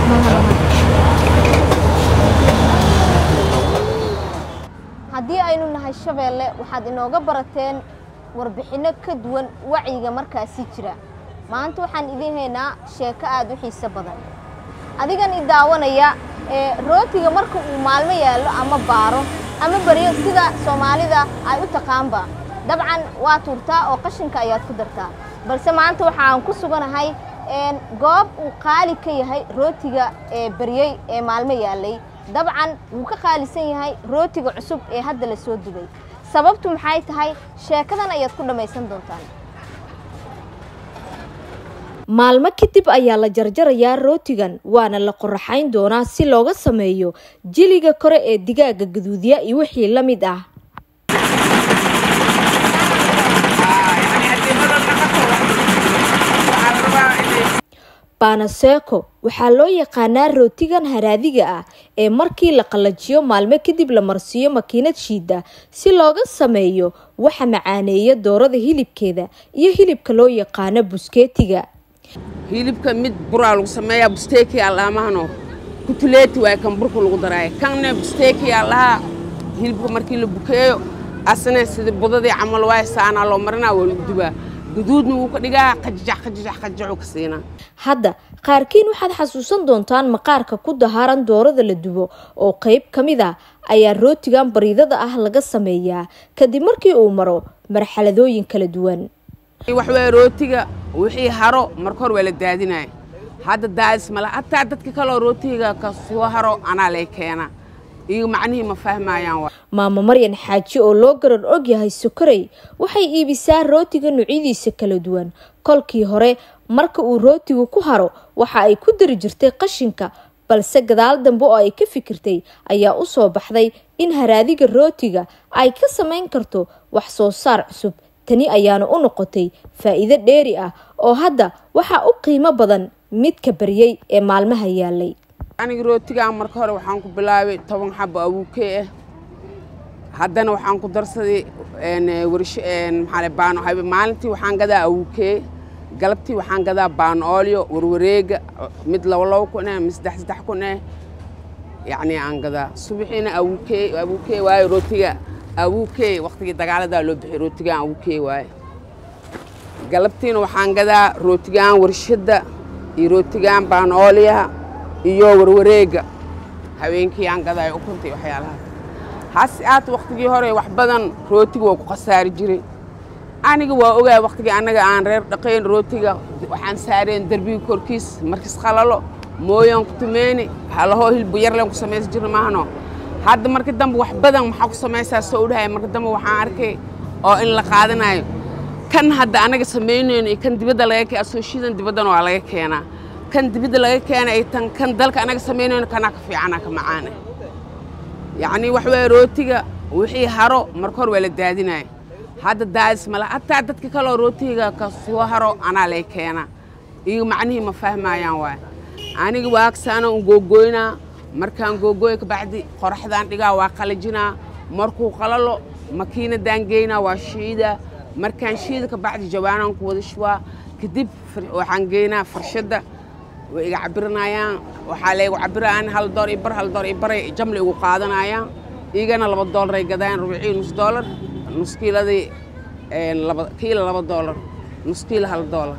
haddii aynu nahay shabeelle waxaad inooga barateen warbixinno ka duwan wacyiga markaasi jira maanta waxaan idiin haynaa sheeko aad u xiiso badan adigan i daawanaya ee rootiga marka uu maalmo yaallo ama baaro ama baryo sida soomaalida ay u taqaanba dabcan waa tuurtaa oo qashinka ayaad ku dartaa balse maanta waxaan ku suganahay goob uu qaali ka yahay rootiga ee baryey ee maalmo yaallay dabcan wuu ka qaalisan yahay rootiga cusub ee hadda la soo dubay sababtu maxay tahay sheekadan ayaad ku dhammaysan doontaan maalmo kadib ayaa la jarjarayaa rootigan waana la qoraxayn doonaa si looga sameeyo jiliga kore ee digaaga gaduudya iyo wixii la mid ah baanaseeko waxaa loo yaqaanaa rootigan haraadiga ah ee markii la qallajiyo maalmo kadib la marsiiyo makiinad shiida si looga sameeyo waxa macaaneeya doorada hilibkeeda iyo hilibka loo yaqaano buskeetiga hilibka mid buraa lagu sameeyaa busteeki allaamahano kutuleeti waay kan burka lagu daraayo kanne busteeki allaha hilibka markii la bukeeyo asna sida budadii camal waay saanaa loo marinaa waa lagu dubaa guduudna wuu ka dhigaa qajajax qajajax qajajaxuu ka siinaa hadda qaarkiin waxaad xasuusan doontaan maqaarka ku dahaaran doorada la dubo oo qayb ka mid a ayaa rootigan bariidada ah laga sameeyaa kadib markii uu maro marxaladooyin kala duwan waxwaa rootiga wixii haro marka hor waa la daadinaya hadda daadis male hataa dadka kaleo rootiga ka soo haro anaa lay keena iyo macnihii ma fahmayaan maamo maryan xaaji oo loo garar og yahay sokorey waxay iibisaa rootiga nuucyadiisa kala duwan kolkii hore marka uu rootigu ku haro waxa ay ku dari jirtay qashinka balse gadaal dambe oo ay ka fikirtay ayaa u soo baxday in haraadiga rootiga ay ka samayn karto wax soo saar cusub tani ayaana u noqotay faa'iido dheeri ah oo hadda waxaa u qiimo badan midka baryey ee maalmaha yaalay aniga rootigaan marka hore waxaan ku bilaabay toban xabo awuukee ah haddana waxaan ku darsaday baano maalintii waxaan gadaa awuukee galabtii waxaan gadaa baano oolyo warwareega mid laba laba kun eh mid saddex saddex kun eh yacni aan gadaa subaxiina awuukee awuukee waayo rootiga awuukee waqtigii dagaaladaa loo bixiyay rootigaan awuukee waaye galabtiina waxaan gadaa rootigaan warshadda iyo rootigaan baanoolyaha iyo warwareega habeenkii aan gadaayo ukuntay waxyaalahaas hase aat waqtigii hore wax badan rootiga waa ku khasaari jiray aniga waa ogaa waqtigii annaga aan reer dhaqayn rootiga waxaan saareen derbiga korkiis markis qalalo mooyaan ku tumeeni halahoo hilbu yarleen ku samaysan jirna maahano hadda marka dambe wax badan maxaa ku samaysaa soo udhahay marka dambe waxaan arkay oo in la qaadanayo kan hadda annaga samaynayno iyo kan dibadda laga kee asooshidan dibaddana waa laga keenaa kan dibadda laga keenay ay tan kan dalka annaga samaynayno kanaa ka fiicanaa ka macaana yacni wax waa rootiga wixii haro marka hor waa la daadinaya hadda daadis male hataa dadka kaleo rootiga ka soo haro anaa lay keena iyo macnihii ma fahmayaan waay aniga waagsaana un googoynaa markaan googooya kabacdi qoraxdaan dhigaa waa qalajinaa markuu qalalo makiinadaan geynaa waa shiida markaan shiida kabacdi jawaanaan ku wada shubaa kadib waxaan geynaa farshadda way iga cabiranayaan waxaa laygu cabiraan hal door i bar hal door i baray jamla igu qaadanayaan igana laba doolaray gadayaan rubicii nus doolar nus kiiladii kiila laba doolar nus kiila hal doolar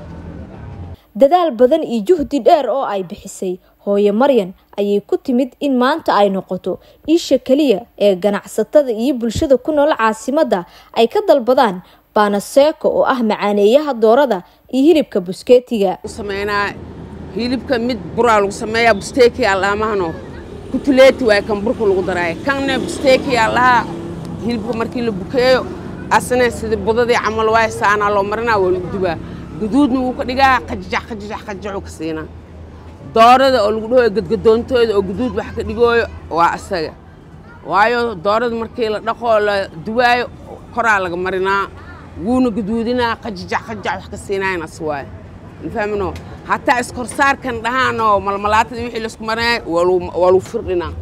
dadaal badan iyo juhdi dheer oo ay bixisay hooyo maryan ayay ku timid in maanta ay noqoto isha keliya ee ganacsatada iyo bulshada ku nool caasimadda ay ka dalbadaan baanaseeko oo ah macaaneeyaha doorada iyo hilibka buskeetiga sameynaa hilibka mid buraa lagu sameeyaa busteeki allaamahano kutuleeti waay kan burka lagu daraayo kanne busteeki allaha hilibka markii la bukeeyo asna sida budadii camal waay saanaa loo marinaa waa lagu dubaa guduudna wuu ka dhigaa qajajax qajajax qajajaxuu ka siinaa doorada oo lagu dhahoyo gadgadoontooda oo guduud wax ka dhigooyo waa asaga waayo doorada markii la dhaqoo la duwaayo koraa laga marinaa wuuna guduudinaa qajajax qajajax wax ka siinayan as waayo mafahmino hataa iskorsaarkan dhahaanoo malmalaatada wixii laisku marinaya waa lagu firdhinaa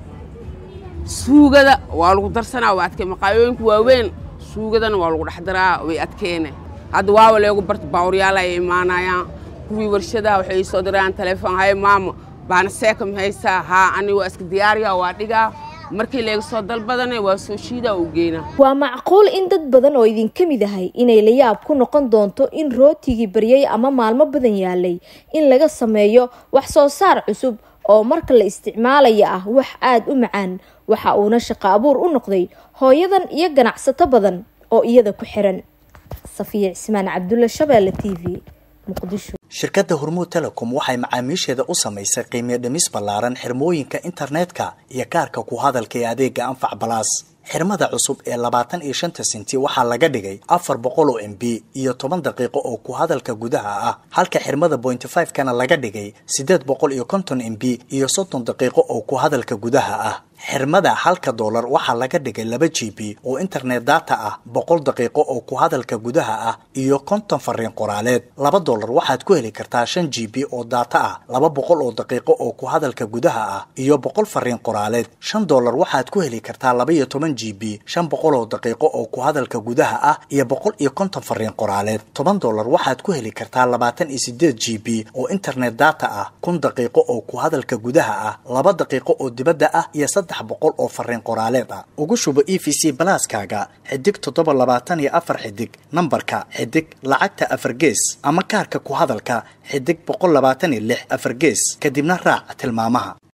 suugada waa lagu darsanaa waa adkee maqaayooyinka waaweyn suugadana waa lagu dhex daraa way adkeene hadda waawa leegu barta baawryaala ay imaanayaan kuwii warshadaha waxay soo dirayaan telefoon haye maamo baana seeka ma haysaa haa ani waa iska diyaariya waa dhigaa markii layga soo dalbadana waa soo shiidaa u geynaa waa macquul in dad badan oo idinka mid ahay inay la yaab ku noqon doonto in rootigii baryay ama maalmo badan yaalay in laga sameeyo wax soo saar cusub oo marka la isticmaalaya ah wax aada u macaan waxa uuna shaqo abuur u noqday hooyadan iyo ganacsato badan oo iyada ku xiran safiya cismaan cabdulla shabeelle t v muqdisho shirkadda hormuud telecom waxay macaamiisheeda u samaysay qiimiyo dhimis ballaaran xirmooyinka internetka iyo kaarka ku hadalka ee adeega anfac balaas xirmada cusub ee labaatan iyo shanta senti waxaa laga dhigay afar boqol oo m b iyo toban daqiiqo oo ku hadalka gudaha ah halka xirmada bointy five kana laga dhigay siddeed boqol iyo konton m b iyo soddon daqiiqo oo ku hadalka gudaha ah xirmada halka doolar waxaa laga dhigay laba g b oo internet data ah boqol daqiiqo oo ku hadalka gudaha ah iyo konton fariin qoraaleed laba doolar waxaad ku heli kartaa shan g b oo data ah laba boqol oo daqiiqo oo ku hadalka gudaha ah iyo boqol fariin qoraaleed shan doolar waxaad ku heli kartaa laba iyo toban g b shan boqol oo daqiiqo oo ku hadalka gudaha ah iyo boqol iyo konton fariin qoraaleed toban doolar waxaad ku heli kartaa labaatan iyo sideed g b oo internet data ah kun daqiiqo oo ku hadalka gudaha ah laba daqiiqo oo dibadda ah iyo saddex boqol oo fariin qoraaleed ah ugu shubo e v c balaaskaaga xidig toddoba labaatan iyo afar xidig nambarka xidig lacagta afar gees ama kaarka ku hadalka xidig boqol labaatan iyo lix afar gees kadibna raac tilmaamaha